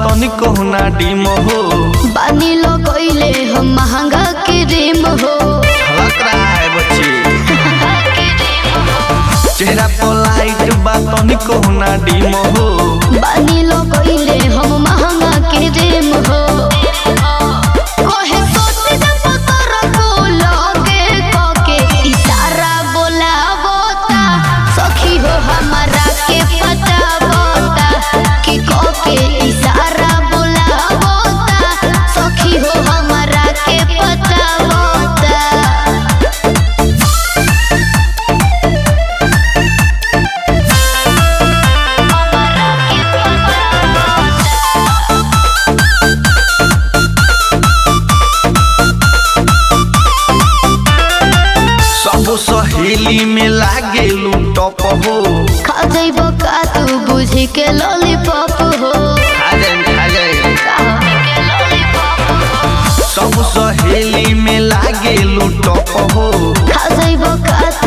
तनिको ना डिम हो बानी लो कइले हम महंगा के रेम हो झलक रहा है बच्ची चेहरा पर लाइट बा तनिको ना डिम हो बानी लो कइले हम महंगा के रेम हो कोहे सोच जब तोर को लगे कोके इशारा बोलावता सखी हो हमारा के पता बता कि कोके इशारा बोलावता सखी हो हमारा के पता बता सब सहेली में लागे टॉप हो खा जइबो का तू बुझी के लॉलीपॉप हो खा जाए खा जाए सब सहेली में लागे टॉप हो खा जइबो का